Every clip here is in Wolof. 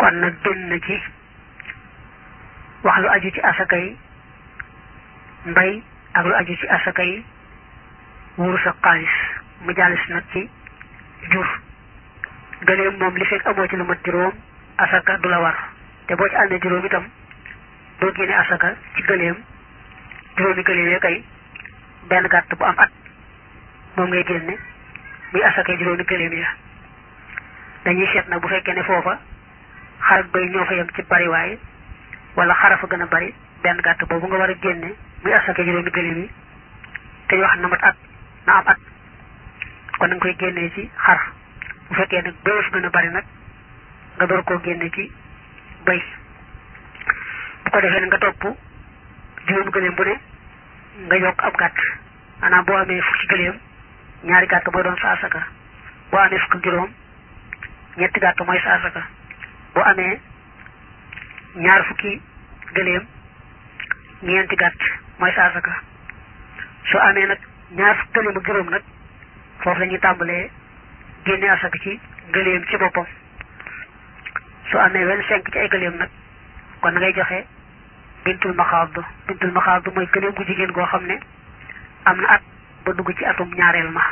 kon nag génn na ci wax lu aju ci asaka yi mbay ak lu aju ci asaka yi wurus ak xaalis mu jàllis nag ci jur gëléem moom li fekk amoo ci lu mat juróom asaka du la war te boo ci àndee juróom itam doo génne asaka ci gëléem juróomi gëléem ya kay benn gàtt bu am at moom ngay génne muy asaka juróomi gëléem ya dañuy seet nag bu fekkee ne foofa xar ak bay ñoo fa yem ci bariwaay wala xara fa gën a bari benn gàtt boobu nga war a génne muy asaka juróomi gëléem yi te ñu wax na mat at na am at kon nga koy génnee ci xar bu fekkee nag bay fa gën a bari nag nga door koo génne ci bay bu ko defee nga topp juróomi gëléem bu ne nga yokk ab gàtt maanaam boo amee fukki gëléem ñaari gàtt mooy doon sa asaka boo amee fukki juróom ñetti gàtt mooy sa asaka boo amee ñaar fukki gëléem ñeenti gàtt mooy sa asaka soo amee nag ñaar fukki gëléem ak juróom nag foofu la ñuy tàmbalee génne asaka ci gëléem ci boppam soo amee vingt cinq ci ay gëléem nag kon na ngay joxe bintul maxaab bintul maxaab mooy gëléem gu jigéen goo xam ne am na at ba dugg ci atum ñaareel ma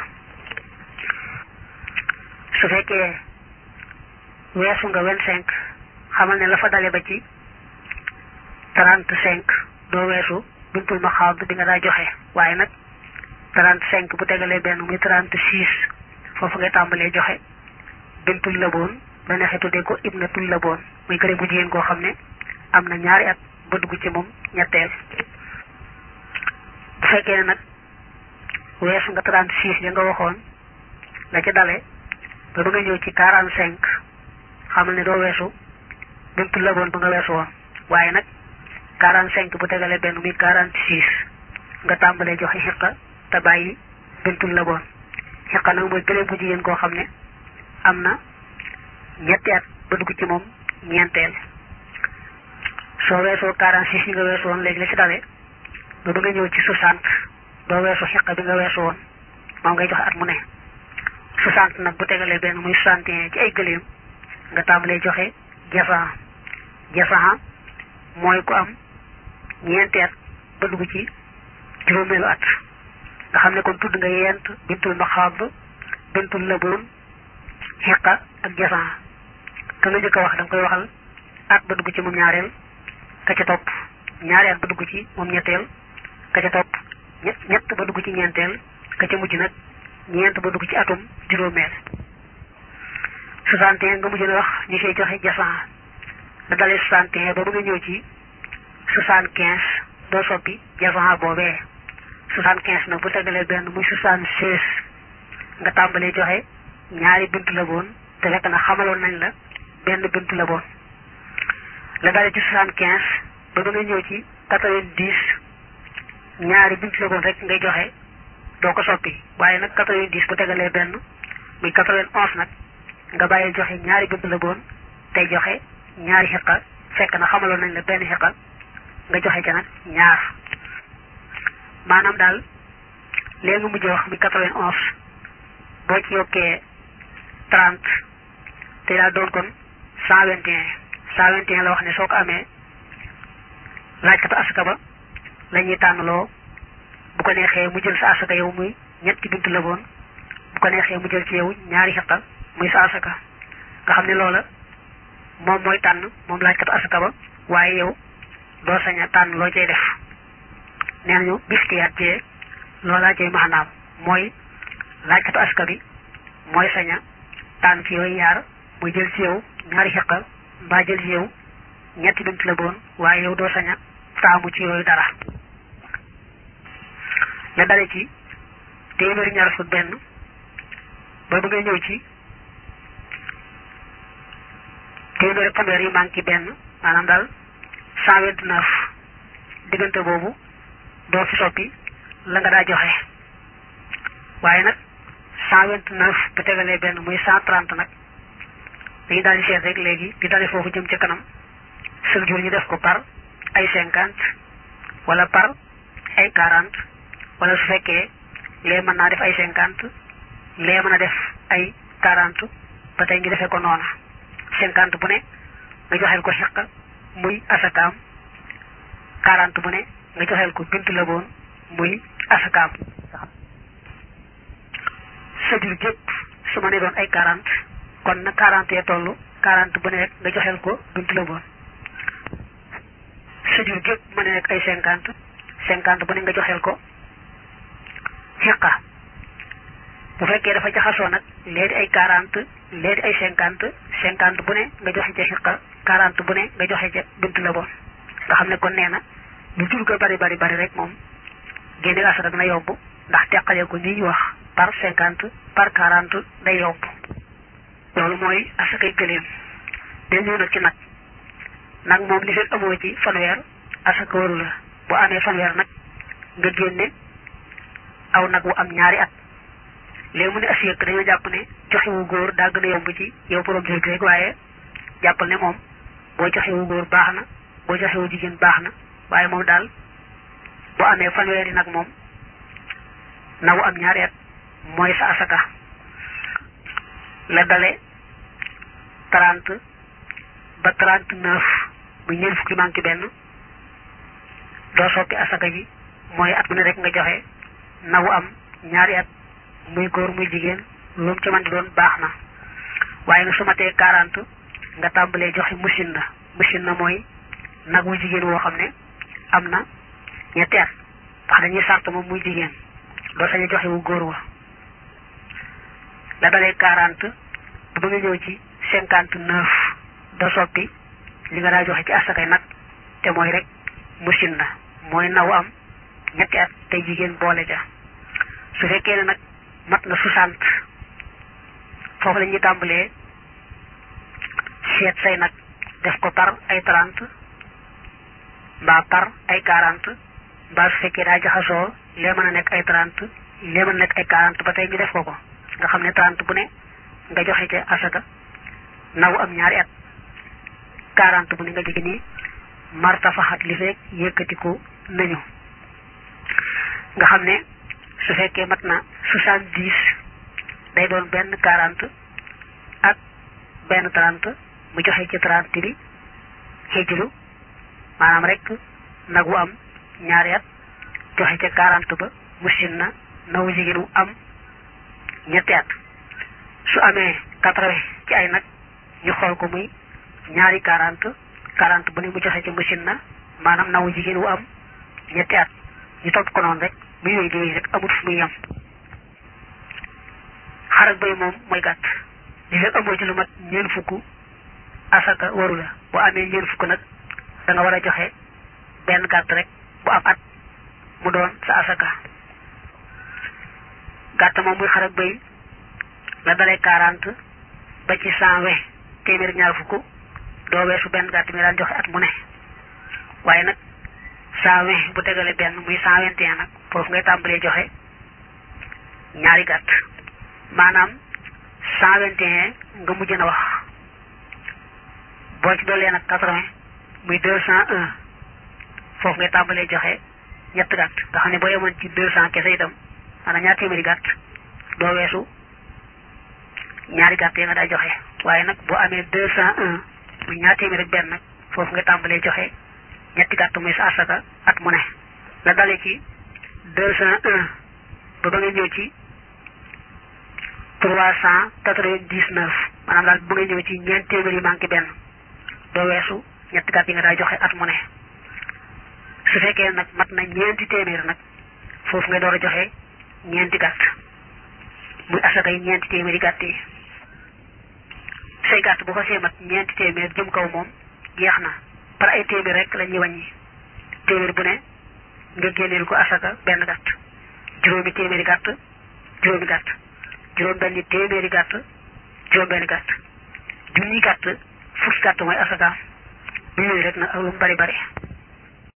su fekkee weesu nga vingt cinq xamal ne la fa dale ba ci trente cinq doo weesu bintul maxaab bi nga daa joxe waaye nag trente cinq bu tegalee benn muy trente six foofu ngay tàmbalee joxe bintul laboon ba neexee tuddee ko ibnatul laboon muy gëléem gu jigéen goo xam ne am na ñaari at ba dugg ci moom ñetteel bu fekkee ne nag weesu nga trente six ya nga waxoon la ca dale ba ba nga ñëw ci quarante cinq xamal ne doo weesu bintu laboon ba nga weesu woon waaye nag quarante cinq bu tegalee benn muy quarante six nga tàmbalee joxe xiqa te bàyyi bintu laboon xiqa nag mooy gëléem gu jigéen koo xam ne am na ñetti at ba dugg ci moom ñeenteel soo weesoo quarante six yi nga weesu woon léegi la ci dale ba ba nga ñëw ci soixante doo weesu xiqa bi nga weesu woon moom ngay joxe at mu ne soixante nag bu tegalee benn muy soixante et un ci ay gëléem nga tàmbalee joxe jasan jasan mooy ku am ñeenti at ba dugg ci juróomeelu at nga xam ne kon tudd nga yent bintul maxaab bintul laboon xiqa ak jasan ka nga njëkk a wax da nga koy waxal at ba dugg ci moom ñaareel ka ca topp ñaari at ba dugg ci moom ñetteel ka ca topp ñett ñett ba dugg ci ñeenteel ka ca mujj nag ñeent ba dugg ci atum juróomeel soixante et un nga mujj na wax ñu fay joxe jasan da dalee soixante et un ba ba nga ñëw ci soixante quinze doo soppi jasan boobee soixante quinze nag bu tegalee benn muy soixante seize nga tàmbalee joxe ñaari bintu la boon te fekk na xamaloon nañ la benn bintu la boon la dalee ci soixante quinze ba ba nga ñëw ci quatre-vingt-dix ñaari bintu la boon rek ngay joxe doo ko soppi waaye nag quatre-vingt-dix bu tegalee benn muy quatre-vingt-onze nag nga bàyyi joxe ñaari bintu la boon tey joxe ñaari xiqa fekk na xamaloon nañ la benn xiqa nga joxe ca nag ñaar maanaam daal léegi nga mujj wax muy quatre-vingt-onze boo ci yokkee trente te daal doon kon cent vingt et un cent vingt et un la wax ne soo ko amee laajkatu asaka ba la ñuy tànnaloo bu ko neexee mu jël sa asaka yow muy ñetti bintu la boon bu ko neexee mu jël ci yow ñaari xiqa muy sa asaka nga xam ne loola moom mooy tànn moom laajkatu asaka ba waaye yow doo sañ a tànn loo cay def nee nañu biftiyaat jee loolaa cay maanaam mooy laajkatu asaka bi mooy sañ a tànn ci yooyu yaar muy jël ci yow ñaari xiqa mbaa jël ci yow ñetti bintu la boon waaye yow doo sañ a taamu ci yooyu dara la dale ci téeméeri ñaar fukk benn ba ba ngay ñëw ci téeméeri fanweer yi manqué benn maanaam daal cent vingt neuf diggante boobu doo fi soppi la nga daa joxe waaye nag cent vingt neuf bu tegalee benn muy cent trente nag dañu daal di seet rek léegi di dale foofu jëm ca kanam chaque jour ñu def ko par ay cinquante wala par ay quarante wala su fekkee lee mën naa def ay cinquante lee mën a def ay quarante ba tey ñu defee ko noona cinquante bu ne nga joxeel ko xiqa muy asakaam quarante bu ne nga joxeel ko bint la boon muy asakaam sa jur gépp su ma ne doon ay quarante kon na quarante yee toll quarante bu ne rek nga joxeel ko bint la boon sa jur gépp ma ne nekk ay cinquante cinquante bu ne nga joxeel ko xiqa bu fekkee dafa jaxasoo nag léegi ay quarante léegi ay cinquante cinquante bu ne nga joxe ca xiqa quarante bu ne nga joxe ca bint la boon nga xam ne kon nee na lu jur ga bari bari bari rek moom génne asaka dina yomb ndax teqale ko ni ñu wax par cinquante par quarante day yomb loolu mooy asakay gëléem day ñëw nag ci nag nag moom li fekk amoo ci fanweer asaka waru la bu amee fanweer nag nga génne aw nag wu am ñaari at léegi mu ne asiyëkk dañoo jàpp ne joxe wu góor daa gën a yomb ci yow borom jur gi rek waaye jàppal ne moom boo joxe wu góor baax na boo joxe wu jigéen baax na waaye moom daal bu amee fanweeri nag moom nagu am ñaari at mooy sa asaka la dale trente ba trente neuf bu ñeent fukki manqué benn doo soppi asaka ji mooy at mu ne rek nga joxe nagu am ñaari at muy góor muy jigéen lu mu ci man di doon baax na waaye nga su ma tee quarante nga tàmbalee joxe machine na machine na mooy nag wu jigéen woo xam ne am na ñetti at ndax dañuy sart moom muy jigéen doo sañ a joxe wu góor wa la dalee quarante ba ba nga ñëw ci cinquante neuf doo soppi li nga daa joxe ci asakay nag te mooy rek machine na mooy naw am ñetti at tey jigéen boole ja su fekkee ne nag mat na soixante foofu la ñuy tàmbalee seet say nag def ko par ay trente mbaa par ay quarante mbaa su fekkee daa jaxasoo lee mën a nekk ay trente lee mën a nekk ay quarante ba tey ñu def ko ko nga xam ne trente bu ne nga joxe ca asaka naw am ñaari at quarante bu ne nga jóge nii marta faxat li fekk yëkkatiku nañu nga xam ne su fekkee mat na soixante dix day doon benn quarante ak benn trente mu joxe ci trente bi xijlu maanaam rek nag wu am ñaari at joxe ca quarante ba musin na nawu jigéen wu am ñetti at su amee quatre-vingts ci ay nag ñu xool ko muy ñaari quarante quarante bu ne mu joxe ca musin na maanaam nawu jigéen wu am ñetti at ñu topp ko noonu rek bu yooyu di rek amut fu muy yem xar ak bay moom mooy gàtt li fekk amoo ci lu mat ñeent fukk asaka waru la bu amee ñeent fukk nag da nga war a joxe benn gàtt rek bu am at mu doon sa asaka gàtt moom muy xar ak bay la dalee quarante ba ci cent vingt téeméer ñaar fukk doo weesu benn gàtt mi daan joxe at mu ne waaye nag cent vingt bu tegale benn muy cent vingt et un nag foofu ngay tàmbalee joxe ñaari gàtt maanaam cent vingt et un nga mujj na wax boo ci doolee nag quatre-vingt muy deux cent un foofu ngay tàmbalee joxe ñett gàtt nga xam ne boo yemoon ci deux cent kese itam maanaam ñaar téeméeri gàtt doo weesu ñaari gàtt yi nga daa joxe waaye nag boo amee deux cent un muy ñaar téeméeri benn nag foofu nga tàmbalee joxe ñetti gàtt muy sa asaka at mu ne la dale ci deux cent un ba ba nga ñëw ci trois cent quatre-vingt-dix-neuf maanaam daal bu nga ñëw ci ñeent téeméer yi manqué benn doo weesu ñetti gàtt yi nga daa joxe at mu ne su fekkee nag mat na ñeenti téeméer nag foofu nga door a joxe ñeenti gàtt muy asaka yi ñeenti téeméeri gàtt yi say gàtt bu ko see mat ñeenti téeméer jëm kaw moom jeex na par ay téeméer rek la ñuy wàññi téeméer bu ne nga génneel ko asaka benn gàtt juróomi téeméeri gàtt juróomi gàtt juróom benni téeméeri gàtt juróom benni gàtt junni gàtt fukki gàtt mooy asaka bu yooyu rek nag ak lu mu bari bari